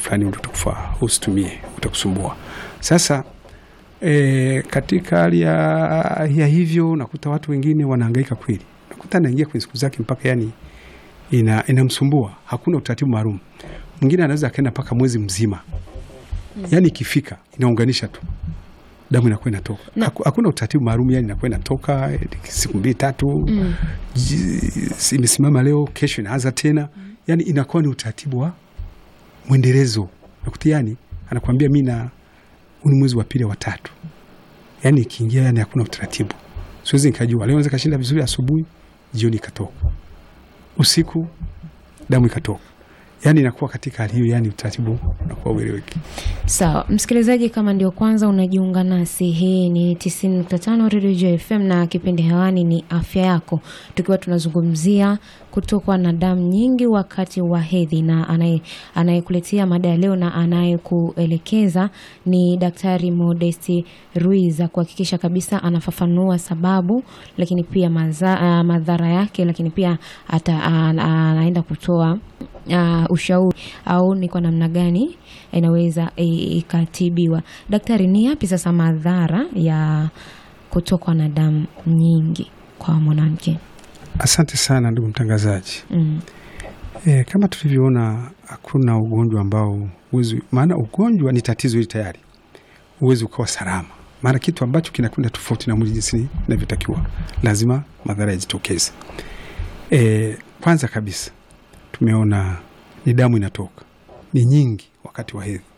fulani ndio utakufaa, usitumie, utakusumbua. Sasa e, katika hali ya, ya hivyo nakuta watu wengine wanahangaika kweli, nakuta anaingia kwenye siku zake mpaka yani ina inamsumbua, hakuna utaratibu maalum. Mwingine anaweza akaenda mpaka mwezi mzima, yani ikifika inaunganisha tu damu inakuwa inatoka, Na- Haku- hakuna utaratibu maalum, yani inakuwa inatoka eh, siku mbili tatu Mm. ji- imesimama leo, kesho inaanza tena, yani inakuwa ni utaratibu wa mwendelezo. Nakuta yani anakwambia mi na huu ni mwezi wa pili wa tatu, yani ikiingia, yani hakuna utaratibu, siwezi nikajua. Leo naweza kashinda vizuri asubuhi, jioni ikatoka, usiku damu ikatoka, yani inakuwa katika hali hiyo, yani utaratibu unakuwa ueleweki. Sawa, msikilizaji, kama ndio kwanza unajiunga nasi, hii ni 90.5 Radio Joy FM na kipindi hewani ni afya yako, tukiwa tunazungumzia kutokwa na damu nyingi wakati wa hedhi, na anaye- anayekuletea mada ya leo na anayekuelekeza ni Daktari Modesti Ruiza, kuhakikisha kabisa anafafanua sababu, lakini pia maza, ah, madhara yake, lakini pia ata, ah, anaenda kutoa uh, ushauri au ni kwa namna gani inaweza i- ikatibiwa. Daktari, ni yapi sasa madhara ya kutokwa na damu nyingi kwa mwanamke? Asante sana ndugu mtangazaji. Mm. E, kama tulivyoona hakuna ugonjwa ambao uwezi, maana ugonjwa ni tatizo hili tayari, uwezi ukawa salama, maana kitu ambacho kinakwenda tofauti na mwili jinsi inavyotakiwa, lazima madhara yajitokeze. E, kwanza kabisa tumeona ni damu inatoka ni nyingi wakati wa hedhi,